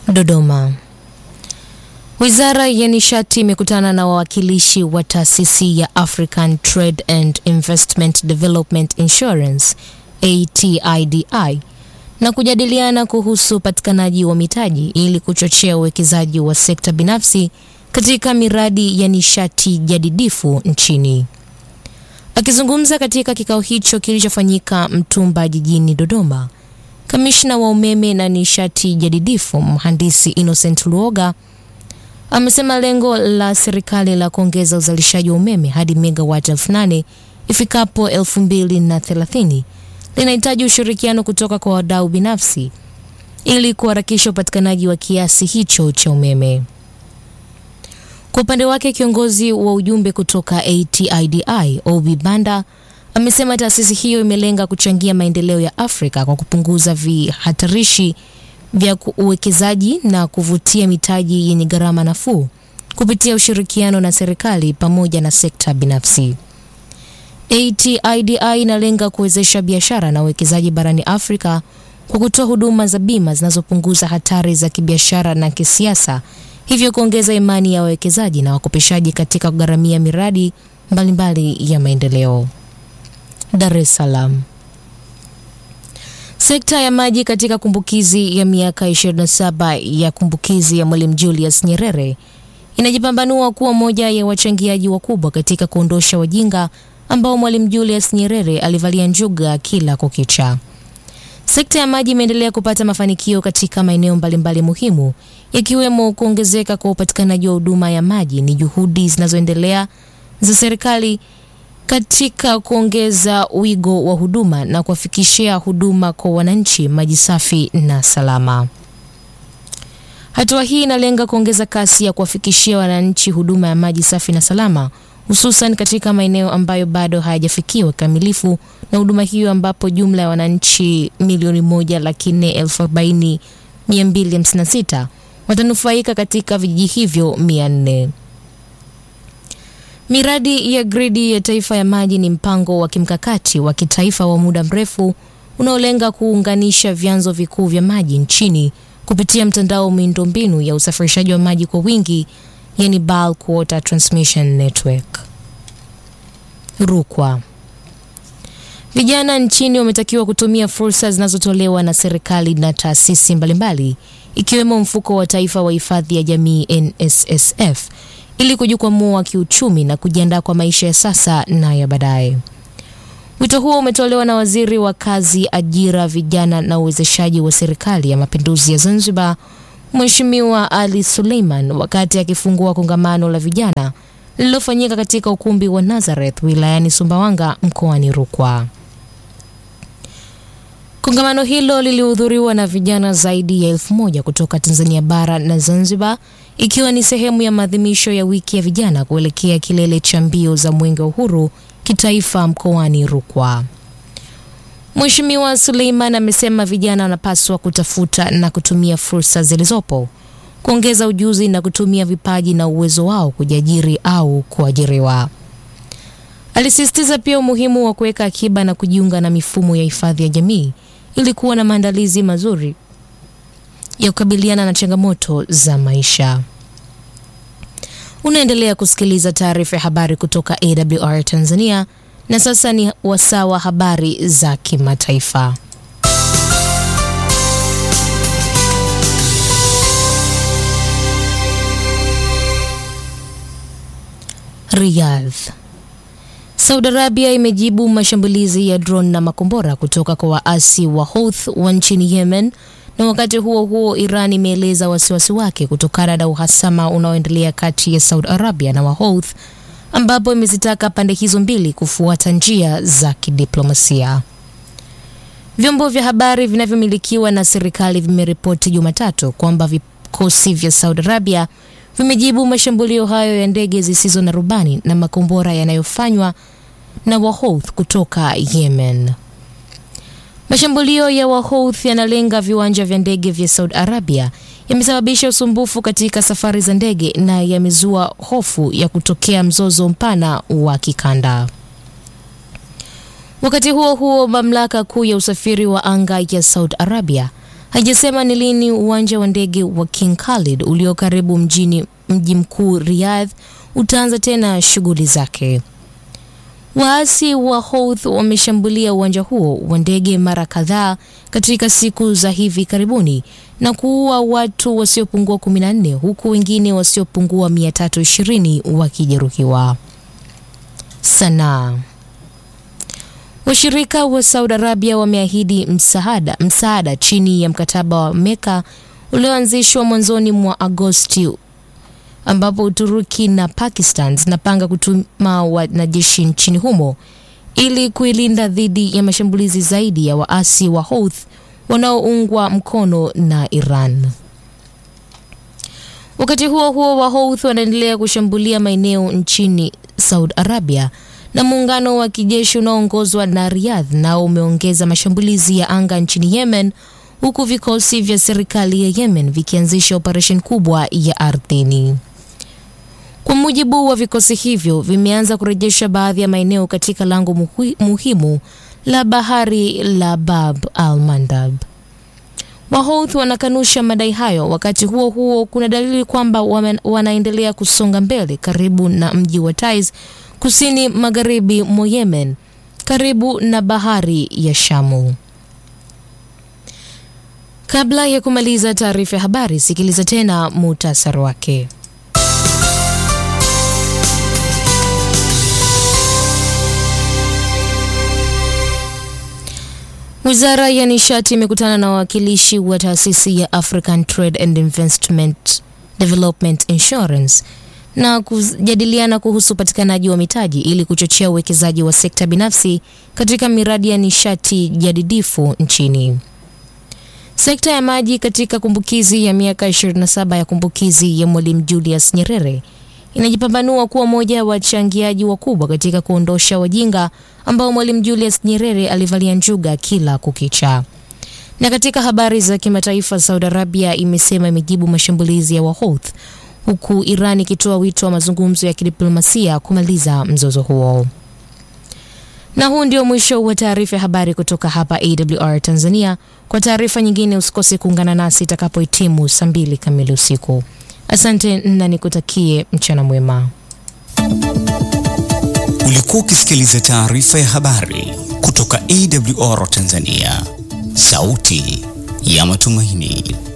Dodoma. Wizara ya Nishati imekutana na wawakilishi wa taasisi ya African Trade and Investment Development Insurance ATIDI na kujadiliana kuhusu upatikanaji wa mitaji ili kuchochea uwekezaji wa sekta binafsi katika miradi ya nishati jadidifu nchini. Akizungumza katika kikao hicho kilichofanyika Mtumba jijini Dodoma, kamishna wa umeme na nishati jadidifu mhandisi Innocent Luoga amesema lengo la serikali la kuongeza uzalishaji wa umeme hadi megawati elfu nane ifikapo elfu mbili na thelathini linahitaji ushirikiano kutoka kwa wadau binafsi ili kuharakisha upatikanaji wa kiasi hicho cha umeme. Kwa upande wake, kiongozi wa ujumbe kutoka ATIDI Obi Banda amesema taasisi hiyo imelenga kuchangia maendeleo ya Afrika kwa kupunguza vihatarishi vya uwekezaji na kuvutia mitaji yenye gharama nafuu kupitia ushirikiano na serikali pamoja na sekta binafsi. ATIDI inalenga kuwezesha biashara na uwekezaji barani Afrika kwa kutoa huduma za bima zinazopunguza hatari za kibiashara na kisiasa, hivyo kuongeza imani ya wawekezaji na wakopeshaji katika kugharamia miradi mbalimbali mbali ya maendeleo. Dar es Salaam. Sekta ya maji katika kumbukizi ya miaka 27 ya kumbukizi ya Mwalimu Julius Nyerere inajipambanua kuwa moja ya wachangiaji wakubwa katika kuondosha wajinga ambao Mwalimu Julius Nyerere alivalia njuga kila kukicha. Sekta ya maji imeendelea kupata mafanikio katika maeneo mbalimbali muhimu ikiwemo kuongezeka kwa upatikanaji wa huduma ya maji. Ni juhudi zinazoendelea za serikali katika kuongeza wigo wa huduma na kuwafikishia huduma kwa wananchi maji safi na salama. Hatua hii inalenga kuongeza kasi ya kuwafikishia wananchi huduma ya maji safi na salama, hususan katika maeneo ambayo bado hayajafikiwa kikamilifu na huduma hiyo, ambapo jumla ya wananchi milioni moja laki nne elfu arobaini mia mbili hamsini na sita watanufaika katika vijiji hivyo mia nne. Miradi ya gridi ya taifa ya maji ni mpango wa kimkakati wa kitaifa wa muda mrefu unaolenga kuunganisha vyanzo vikuu vya maji nchini kupitia mtandao wa miundombinu ya usafirishaji wa maji kwa wingi, yani bulk water transmission network. Rukwa. Vijana nchini wametakiwa kutumia fursa zinazotolewa na serikali na taasisi mbalimbali ikiwemo mfuko wa taifa wa hifadhi ya jamii NSSF ili kujikwamua kiuchumi na kujiandaa kwa maisha ya sasa na ya baadaye. Wito huo umetolewa na Waziri wa Kazi, Ajira, Vijana na Uwezeshaji wa Serikali ya Mapinduzi ya Zanzibar, Mheshimiwa Ali Suleiman wakati akifungua kongamano la vijana lililofanyika katika ukumbi wa Nazareth wilayani Sumbawanga mkoani Rukwa. Kongamano hilo lilihudhuriwa na vijana zaidi ya elfu moja kutoka Tanzania bara na Zanzibar, ikiwa ni sehemu ya maadhimisho ya wiki ya vijana kuelekea kilele cha mbio za Mwenge wa Uhuru kitaifa mkoani Rukwa. Mheshimiwa Suleiman amesema vijana wanapaswa kutafuta na kutumia fursa zilizopo, kuongeza ujuzi na kutumia vipaji na uwezo wao kujiajiri au kuajiriwa. Alisisitiza pia umuhimu wa kuweka akiba na kujiunga na mifumo ya hifadhi ya jamii ili kuwa na maandalizi mazuri ya kukabiliana na changamoto za maisha. Unaendelea kusikiliza taarifa ya habari kutoka AWR Tanzania, na sasa ni wasaa wa habari za kimataifa. Riyadh. Saudi Arabia imejibu mashambulizi ya drone na makombora kutoka kwa waasi wa Houthi wa nchini Yemen, na wakati huo huo Iran imeeleza wasiwasi wake kutokana na uhasama unaoendelea kati ya Saudi Arabia na Wahouthi, ambapo imezitaka pande hizo mbili kufuata njia za kidiplomasia. Vyombo vya habari vinavyomilikiwa na serikali vimeripoti Jumatatu kwamba vikosi vya Saudi Arabia vimejibu mashambulio hayo ya ndege zisizo na rubani na makombora yanayofanywa na Wahouthi kutoka Yemen. Mashambulio ya Wahouthi yanalenga viwanja vya ndege vya Saudi Arabia, yamesababisha usumbufu katika safari za ndege na yamezua hofu ya kutokea mzozo mpana wa kikanda. Wakati huo huo, mamlaka kuu ya usafiri wa anga ya Saudi Arabia haijasema ni lini uwanja wa ndege wa King Khalid ulio karibu mjini mji mkuu Riyadh utaanza tena shughuli zake. Waasi wa Houthi wameshambulia uwanja huo wa ndege mara kadhaa katika siku za hivi karibuni na kuua watu wasiopungua 14 huku wengine wasiopungua 320 wakijeruhiwa. Sanaa. Washirika wa Saudi Arabia wameahidi msaada, msaada chini ya mkataba wa Meka ulioanzishwa mwanzoni mwa Agosti ambapo Uturuki na Pakistan zinapanga kutuma wanajeshi nchini humo ili kuilinda dhidi ya mashambulizi zaidi ya waasi wa Houthi wanaoungwa mkono na Iran. Wakati huo huo, wa Houthi wanaendelea kushambulia maeneo nchini Saudi Arabia na muungano wa kijeshi unaoongozwa na Riyadh nao umeongeza mashambulizi ya anga nchini Yemen huku vikosi vya serikali ya Yemen vikianzisha operesheni kubwa ya ardhini. Kwa mujibu wa vikosi hivyo, vimeanza kurejesha baadhi ya maeneo katika lango muhi, muhimu la bahari la Bab al-Mandab. Wahouthi wanakanusha madai hayo. Wakati huo huo, kuna dalili kwamba wanaendelea kusonga mbele karibu na mji wa Taiz kusini magharibi mwa Yemen karibu na bahari ya Shamu. Kabla ya kumaliza taarifa ya habari, sikiliza tena muhtasari wake. Wizara ya nishati imekutana na wawakilishi wa taasisi ya African Trade and Investment Development Insurance na kujadiliana kuhusu upatikanaji wa mitaji ili kuchochea uwekezaji wa sekta binafsi katika miradi ya nishati jadidifu nchini. Sekta ya maji katika kumbukizi ya miaka 27 ya kumbukizi ya Mwalimu Julius Nyerere inajipambanua kuwa moja ya wachangiaji wakubwa katika kuondosha wajinga ambao Mwalimu Julius Nyerere alivalia njuga kila kukicha. Na katika habari za kimataifa, Saudi Arabia imesema imejibu mashambulizi ya Wahouth huku Iran ikitoa wito wa mazungumzo ya kidiplomasia kumaliza mzozo huo. Na huu ndio mwisho wa taarifa ya habari kutoka hapa AWR Tanzania. Kwa taarifa nyingine usikose kuungana nasi itakapohitimu saa mbili kamili usiku. Asante na nikutakie mchana mwema. Ulikuwa ukisikiliza taarifa ya habari kutoka AWR Tanzania, sauti ya matumaini.